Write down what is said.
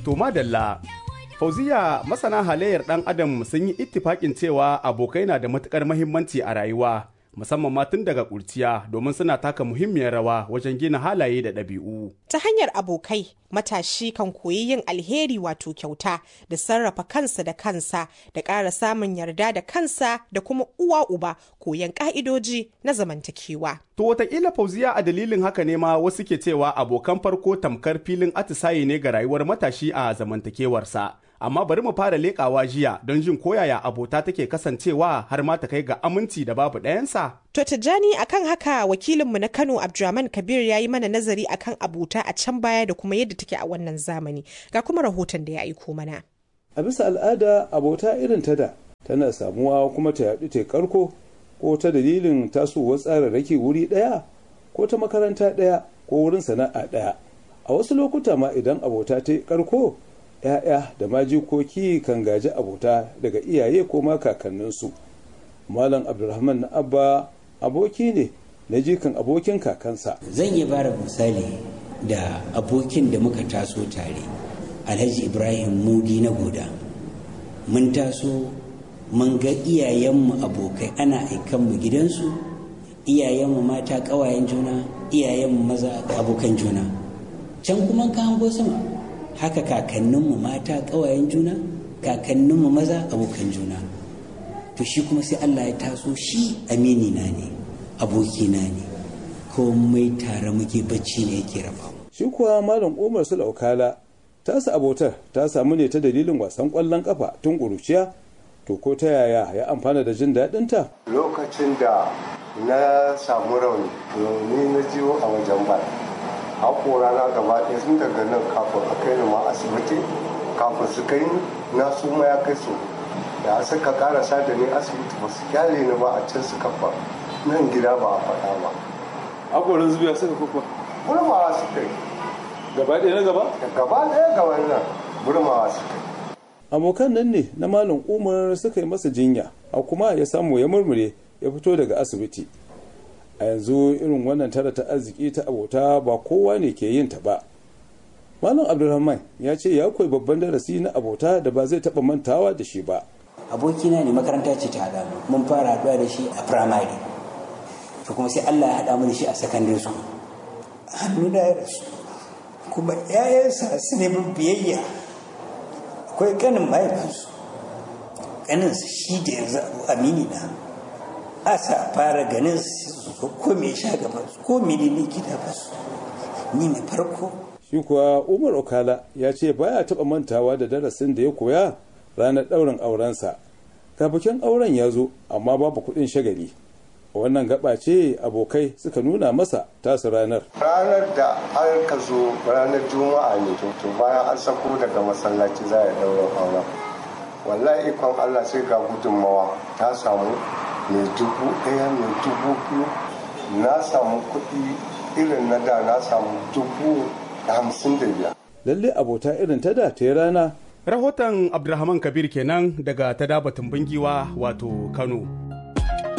To madalla, Fauziya masana halayyar ɗan adam sun yi ittifaƙin cewa abokai na da matuƙar mahimmanci a rayuwa, musamman ma tun daga ƙurciya domin suna taka muhimmiyar rawa wajen gina halaye da ɗabi'u. Ta hanyar abokai, matashi kan koyi yin alheri wato kyauta da sarrafa kansa da kansa da ƙara samun yarda da kansa da kuma uwa uba koyan ƙa'idoji na zamantakewa. To wataƙila Fauziya a dalilin haka ne ma wasu ke cewa abokan farko tamkar filin atisaye ne ga rayuwar matashi a zamantakewarsa. amma bari mu fara leƙawa jiya don jin koyaya abota take kasancewa har ma ta kai ga aminci da babu ɗayansa. To Tijjani akan haka wakilinmu na Kano Abdulrahman Kabir ya yi mana nazari akan abota a can baya da kuma yadda take a wannan zamani. Ga kuma rahoton da ya aiko mana. A bisa al'ada abota irin ta da tana samuwa kuma ta yaɗu ta karko ko ta dalilin tasowar tsararraki wuri ɗaya ko ta makaranta ɗaya ko wurin sana'a ɗaya. A wasu lokuta ma idan abota ta karko ‘ya'ya da majikoki kan gaji abota daga iyaye ko ma kakanninsu. Malam Abdulrahman na Abba aboki ne na jikan abokin kakansa. Zan yi bara misali da abokin da muka taso tare, Alhaji Ibrahim Mudi na Goda. Mun taso mun ga iyayenmu abokai ana aikanmu gidansu, iyayenmu mata ƙawayen juna, iyayenmu maza abokan juna. Can kuma ka hango sama. haka kakanninmu mata ƙawayen juna kakanninmu maza abokan juna to shi kuma sai Allah ya taso shi amini na ne abokina ne komai tare muke bacci ne yake raba shi kuwa malam umar su laukala tasa abotar ta samu ne ta dalilin wasan ƙwallon ƙafa tun ƙuruciya to ko ta yaya ya amfana da jin daɗinta lokacin da na samu rauni ni na jiwo a wajen bal haƙora na gaba ɗaya sun daga nan kafin a kai ni ma asibiti kafin su kai ni na su ma ya kai su da suka karasa da ni asibiti ba su kyale ni ba a can suka fa nan gida ba a faɗa ba haƙorin zubiya suka kuka burmawa su kai gaba ɗaya na gaba gaba ɗaya ga wannan burmawa su kai abokan nan ne na malam umar suka yi masa jinya a kuma ya samu ya murmure ya fito daga asibiti a yanzu irin wannan tara ta arziki ta abota ba kowa ne ke yin ta ba malam abdulrahman ya ce ya koyi babban darasi na abota da ba zai taba mantawa da shi ba abokina ne makaranta ce ta haɗa mun fara haɗuwa da shi a firamare to kuma sai allah ya haɗa mu da shi a secondary school hannu da ya rasu kuma yayansa su ne bin biyayya akwai kanin mahaifinsu kaninsa shi da yanzu amini na asa fara ganin su ko me sha gaban su ko me ne gida ba su ni ne farko shi kuwa umar okala ya ce baya taba mantawa da darasin da ya koya ranar ɗaurin aurensa kafin auren ya zo amma babu kuɗin shagali wannan gaba ce abokai suka nuna masa tasu ranar ranar da an ka zo ranar juma'a ne to bayan an sako daga masallaci za a ɗaurin auren wallahi ikon allah sai ga gudunmawa ta samu mai dubu ɗaya mai dubu biyu na samu kuɗi irin na da na samu dubu hamsin da biyar. lalle abota irin ta da ta yi rana Rahoton Abdulrahman Kabir kenan daga ta dabatun bingiwa wato Kano.